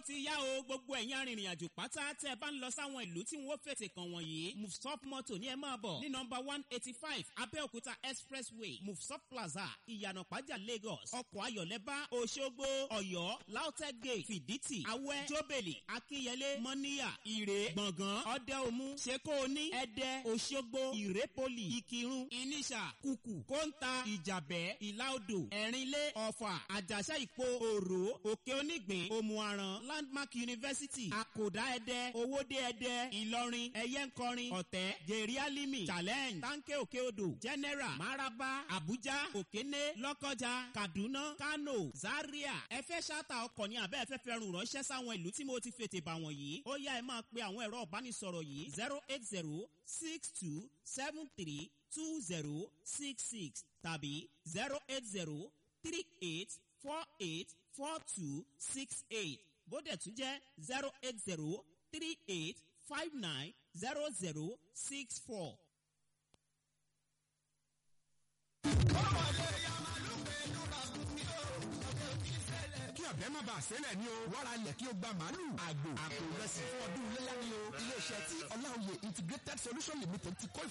ti yá o gbogbo ẹ̀yin arìnrìn àjò pátá tẹ́ ẹ bá ń lọ sáwọn ìlú tí wọ́n fètè kàn wọ̀nyí mufsop moto ní ẹ máa bọ̀ ní nọmba one eighty five abẹ́òkúta expressway mufsop plaza ìyànà pàjà lagos ọkọ̀ ayọ̀lẹ́bá òṣogbo ọ̀yọ́ lautech gate fìdítì awẹ́ jóbèlì akínyẹlé mọ́níyà ìrè gbọ̀ngàn ọdẹ òmu ṣekóoní ẹdẹ òṣogbo ìrépolì ìkírun ìníṣà kùkù kóńtà ìjàbẹ́ ìlàodò ẹ̀rínlé ọ̀fà àjàṣà ìpò òrò òkè onígbìn òmùaran landmark university àkòdá ẹdẹ owóde ẹdẹ ìlọrin ẹyẹnkọrin ọ̀tẹ́ jerry alimi challenge tanke òkè odò general maraba abuja òkéné lọ́kọjà kaduna kano zaria ẹ fẹ́ ṣáàtà ọkọ̀ ní abẹ́ ẹ̀fẹ́ fẹ́ rùn ránṣẹ́ sáwọn ìlú tí mo ti fètè bà wọ̀nyí ó yá ẹ máa pe àwọn ẹ̀rọ ìbánisọ̀rọ̀ yìí zero eight zero six two seven three two zero six six tàbí zero eight zero three eight four eight four two six eight bódẹ̀ tún jẹ́ zero eight zero three eight five nine zero zero six four. kí ọ̀bẹ má bàa sẹ́lẹ̀ ni o wàrà lẹ̀ kí o gba màálù àgbò àpò ìrẹsì fún ọdún iléyà ni o iléeṣẹ́ tí ọláòye integrated solution limited ti kọ́